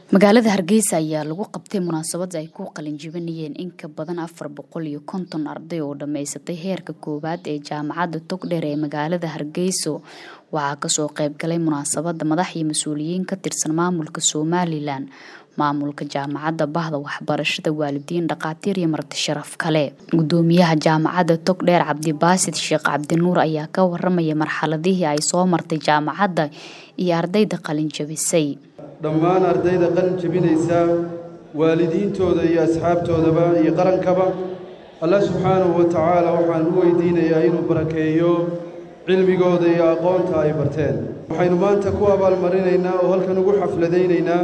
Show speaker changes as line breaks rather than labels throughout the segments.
magaalada hargeysa ayaa lagu qabtay munaasabad ay ku qalinjibinayeen in ka badan afar boqol iyo konton arday oo dhammaysatay heerka koowaad ee jaamacadda togdheer ee magaalada hargeyso waxaa kasoo qeybgalay munaasabada madax iyo mas-uuliyiin ka tirsan maamulka somalilan maamulka jaamacadda bahda waxbarashada waalidiin dhakhaatiir iyo marti sharaf kale gudoomiyaha jaamacadda togdheer cabdibaasid sheekh cabdinuur ayaa ka waramaya marxaladihii ay soo martay jaamacadda iyo ardayda qalinjabisay
dhammaan ardayda qalin jebinaysa waalidiintooda iyo asxaabtoodaba iyo qarankaba allah subxaanahu wa tacaala waxaan u weydiinayaa inuu barakeeyo cilmigooda iyo aqoonta ay barteen waxaynu maanta ku abaalmarinaynaa oo halkan ugu xafladaynaynaa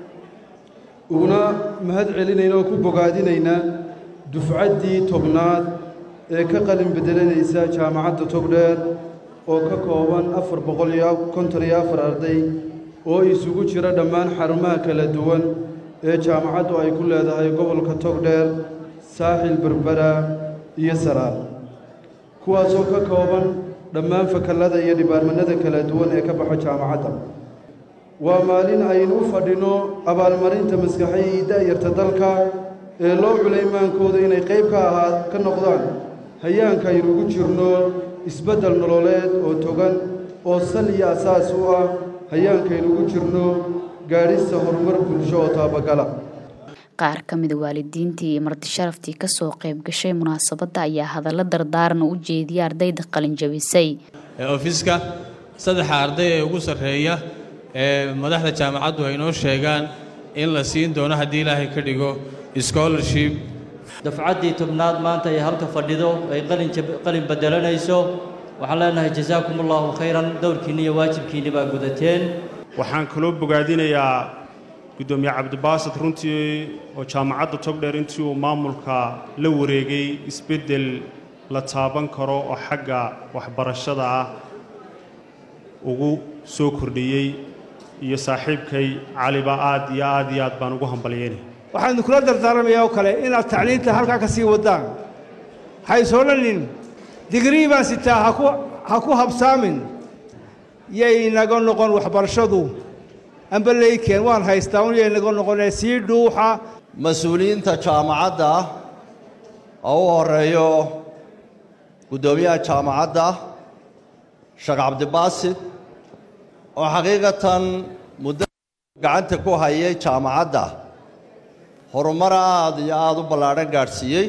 uguna mahad celinaynaa oo ku bogaadinaynaa dufcaddii tobnaad ee ka qalin bedelanaysa jaamacadda togdheer oo ka kooban afar boqol iyo konton iyo afar arday oo isugu jira dhammaan xarumaha kala duwan ee jaamacaddu ay ku leedahay gobolka togdheer saaxil berbera iyo saraar kuwaasoo ka kooban dhammaan fakallada iyo dhibaarmanada kala duwan ee ka baxa jaamacadda waa maalin aynu u fadhinno abaalmarinta maskaxay iyo da'yarta dalka ee loo culaymmaankooda inay qayb ka ahaa ka noqdaan hayaanka aynu ugu jirno isbeddel nololeed oo togan oo sal iyo asaas u ah hayaankaynu ugu jirno gaadhista horumar bulsho oo taabagala
qaar ka mida waalidiintii iyo martisharaftii kasoo qayb gashay munaasabadda ayaa hadallo dardaaran u jeediyay ardayda qalinjabisay
ofiska saddexa arday ee ugu sarreeya ee madaxda jaamacaddu ay noo sheegaan in la siin doono haddii ilaahay ka dhigo scholarship
dafcaddii tobnaad maanta ay halka fadhido ay qalin bedelanayso waxaan leenahay jasaakum allahu khayran dowrkiinni iyo waajibkiinni baa gudateen
waxaan kaloo bogaadinayaa guddoomiye cabdibaasid runtii oo jaamacadda togdheer intii uu maamulka la wareegay isbeddel la taaban karo oo xagga waxbarashada ah ugu soo kordhiyey iyo saaxiibkay caliba aad iyo aad iyo aad baan ugu hambalyeynay
waxaanu kula dardaaramayaa oo kale inaad tacliinta halkaa ka sii waddaan haysoonanin digrii baan sitaa ha ku habsaamin yay naga noqon waxbarashadu amba leykeen waan haystaa un yay naga noqonee sii dhuuxa
mas-uuliyiinta jaamacadda oo u horeeyo guddoomiyaha jaamacadda sheekh cabdibaasid oo xaqiiqatan muddo gacanta ku hayay jaamacadda horumar aad iyo aad u ballaadhan gaadhsiiyey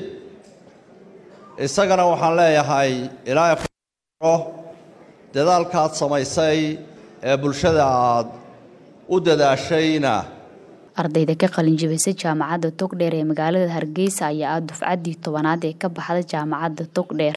isagana waxaan leeyahay ilaahay dadaalkaad samaysay ee bulshada aad u dadaashayna
ardayda ka qalinjibisay jaamacadda togdheer ee magaalada hargeysa ayaa ah dufcaddii tobanaad ee ka baxda jaamacadda togdheer